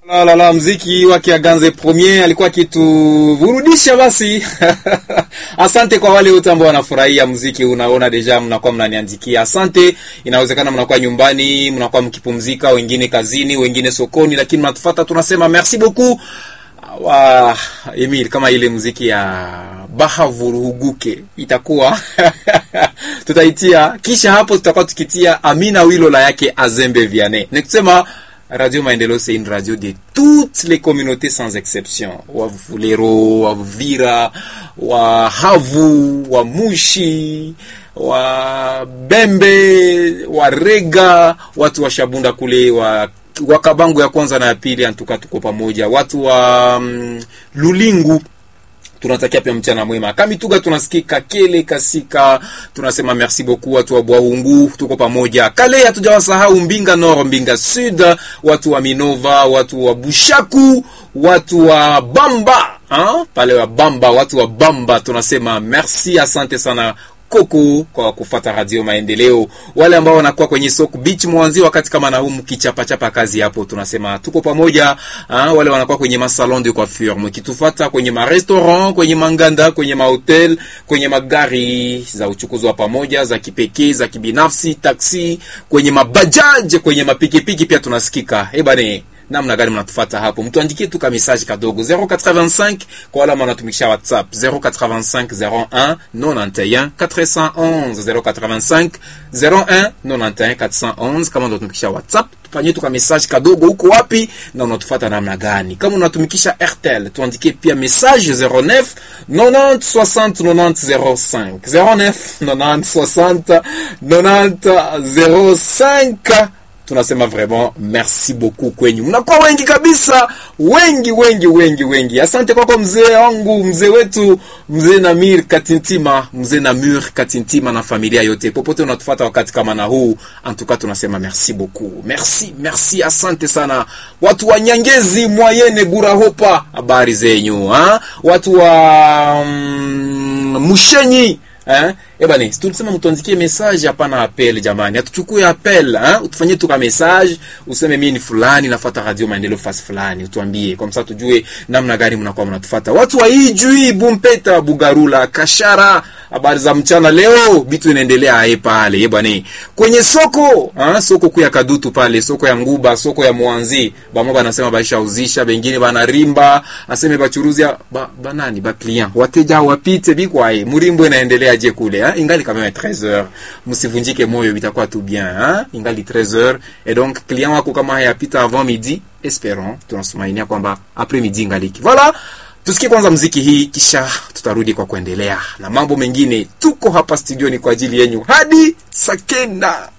La, la, la, mziki wake Aganze Premier alikuwa akituburudisha basi. Asante kwa wale wote ambao wanafurahia mziki. Unaona deja mnakuwa mnaniandikia asante. Inawezekana mnakuwa nyumbani, mnakuwa mkipumzika, wengine kazini, wengine sokoni, lakini mnatufuata, tunasema merci beaucoup. Wa Emil, kama ile muziki ya Bahavuruhuguke itakuwa tutaitia, kisha hapo tutakuwa tukitia Amina Wilola yake Azembe Vianney. Nikusema Radio Maendeleo c'est une radio de toutes les communautés sans exception. Wavulero, Wavira, Wahavu, Wamushi, Wabembe, Warega, watu wa Shabunda kule wa Wakabangu ya kwanza na ya pili, antuka tuko pamoja. Watu wa mm, Lulingu tunatakia pia mchana mwema. Kamituga tunasikika Kele Kasika, tunasema merci beaucoup. Watu wa Bwaungu tuko pamoja. Kale hatujawasahau Mbinga Nord, Mbinga Sud, watu wa Minova, watu wa Bushaku, watu wa Bamba ha? pale wa Bamba, watu wa Bamba tunasema merci, asante sana koko kwa kufata Radio Maendeleo. Wale ambao wanakuwa kwenye soko beach mwanzi wakati kama na humu kichapa kazi hapo, tunasema tuko pamoja. Ha, wale wanakuwa kwenye masalon de coiffure mkitufata kwenye ma restaurant, kwenye manganda, kwenye mahotel, kwenye magari za uchukuzi wa pamoja za kipekee za kibinafsi, taksi, kwenye mabajaji, kwenye mapikipiki pia tunasikika. Eh bane namna gani mnatufuata hapo, mtuandikie tu ka message kadogo 085 kwa wale wanatumikisha WhatsApp 085 01 91 411 085 01 91 411. Kama unatumikisha WhatsApp tufanyie tu ka message kadogo, huko wapi na unatufuata namna gani? Kama unatumikisha Airtel tuandikie pia message 09 90 60 90 05 09 90 60 90 05 tunasema vraiment merci beaucoup kwenyu, mnakuwa wengi kabisa, wengi wengi wengi wengi. Asante kwako mzee wangu, mzee wetu, mzee Namir Katintima, mzee Namur Katintima na familia yote popote unatufuata wakati kama na huu, antuka tunasema merci beaucoup, merci merci, asante sana watu wa Nyangezi, Mwayene, Gurahopa, habari zenyu ha? watu wa mm, Mushenyi Eh? Ebani, tulisema mtuandikie message hapana appel jamani. Hatuchukue appel, eh? Utufanyie tu ka message, useme mimi ni fulani nafuata Radio Maendeleo fasi fulani, utuambie. Kwa msasa tujue namna gani mnakuwa mnatufuata. Watu wa Ijui, Bumpeta, Bugarula, Kashara, habari za mchana leo, bitu inaendelea hae pale. Eh bwana. Kwenye soko, ah, soko kuu ya Kadutu pale, soko ya Nguba, soko ya Mwanzi, bamo banasema baisha uzisha, bengine bana rimba, aseme bachuruzi ba, banani ba client. Wateja wapite bikwae, murimbo inaendelea je kule hein? ingali quand même 13h msivunjike moyo itakuwa tout bien hein? ingali 13h et donc client wako kama hayapita avant midi espérons tunasumainia kwamba après midi ingaliki voilà tusikie kwanza mziki hii kisha tutarudi kwa kuendelea na mambo mengine tuko hapa studioni kwa ajili yenyu hadi sakenda